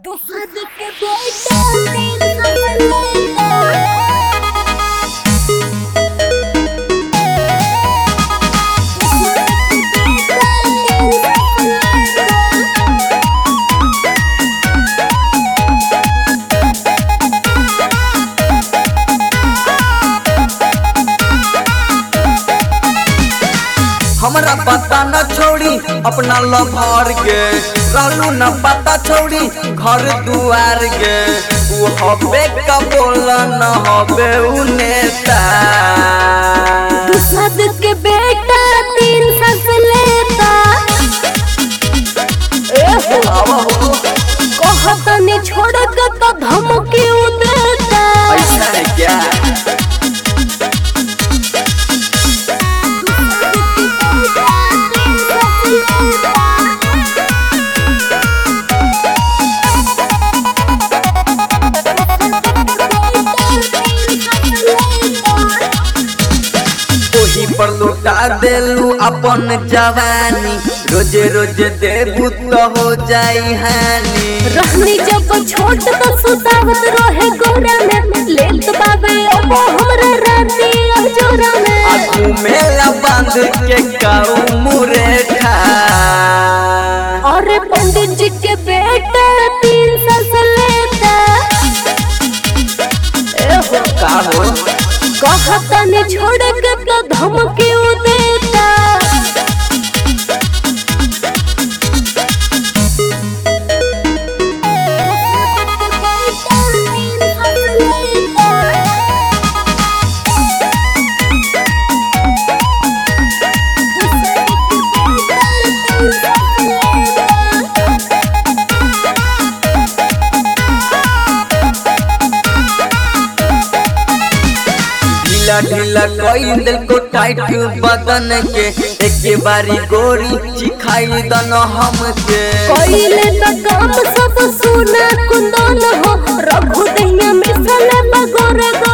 दूसर के बेटा तीन सफर हमरा पता न छोड़ी अपना लभर के रहलू न पता छोड़ी घर दुआर के उ हबे का बोल न हबे उ नेता दूसर के बेटा तीन सस लेता आवा हो कहतनी छोड़ के तो धमकी उ देता ऐसा है क्या ओही पर लौटा देलू अपन जवानी रोजे रोजे देबू तो हो जाई हानि रहनी जब छोट तो सुतावत रहे गोरा में लेत बाबे अब हमरा राती अजोरा में आगू मेला बांध के काऊ मुरेठा और पंडित जी के बेटा तीन सस लेता एहो का हो कहतनी छोड़ के तो धमकी उ देता ढीला ढीला कोई दिल को टाइट बदन के एक बारी गोरी चिखाई दन हमके कोइले त काम सब सुना कुंदन हो रघु दहिया मिसल बगोरे गो